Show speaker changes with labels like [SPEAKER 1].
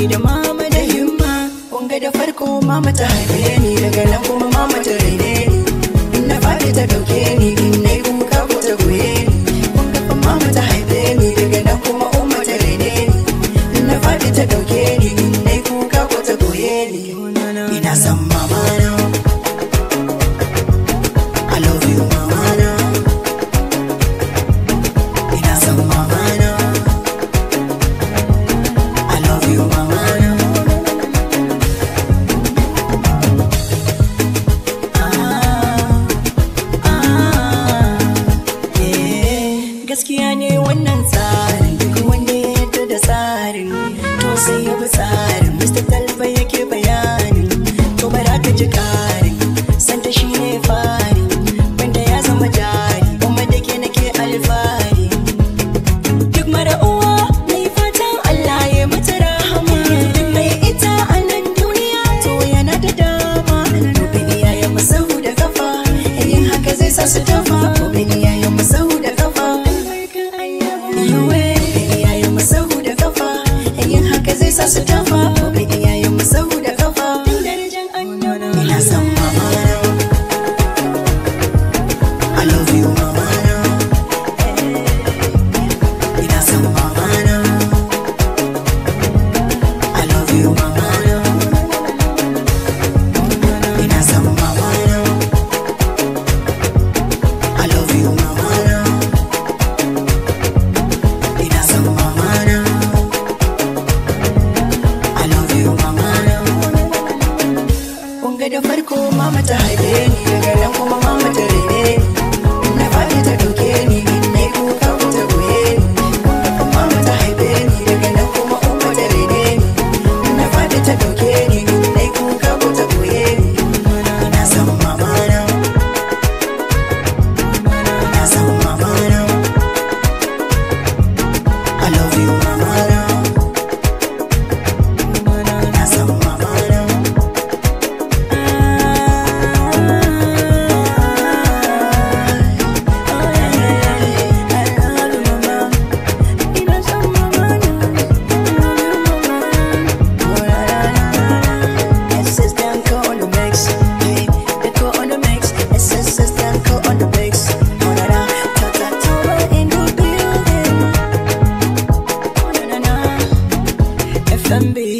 [SPEAKER 1] da mama da himma kunga da farko mama ta haife ni daga nan kuma mama ta raine ni in na faɗi ta ɗauke ni in na yi kuka ko ta goye ni kunga fa mama ta haife ni daga nan kuma umma ta raine ni in na faɗi ta ɗauke ni in na yi kuka ko ta goye ni ina son mama na I love you mama na ina son mama na I love you mama na gaskiya ne wannan tsarin duk wanda ya yarda da tsarin to sai ya bi tsarin mr talba yake bayanin to bara ka ji karin santa shi ne fari wanda ya zama jari kuma da ke nake alfahari duk mara uwa mai fatan allah ya mata rahama duk mai ita a nan duniya to yana da dama gobe iyayen masahu da kafa yin haka zai sa su tafa gobe iyayen masahu da kafa Iwe, iyayen masahu da kafa yin haka zai sa su tafa gobe iyayen masahu da kafa ina son mama na I love you mama na ina son mama na I love you mama na ina son mama na I love you mama na ina son mama na I love you mama na Kunga da farko mama ta haife ni daga nan kuma mama ta rene ni na faɗi ta ɗauke ni na yi kuka ko ta goye ni Kunga fa mama ta haife ni daga nan kuma umma ta rene ni na faɗi ta ɗauke ni na yi kuka ko ta goye ni ina son mama na ina son mama na I love you mama na ina son mama na FMB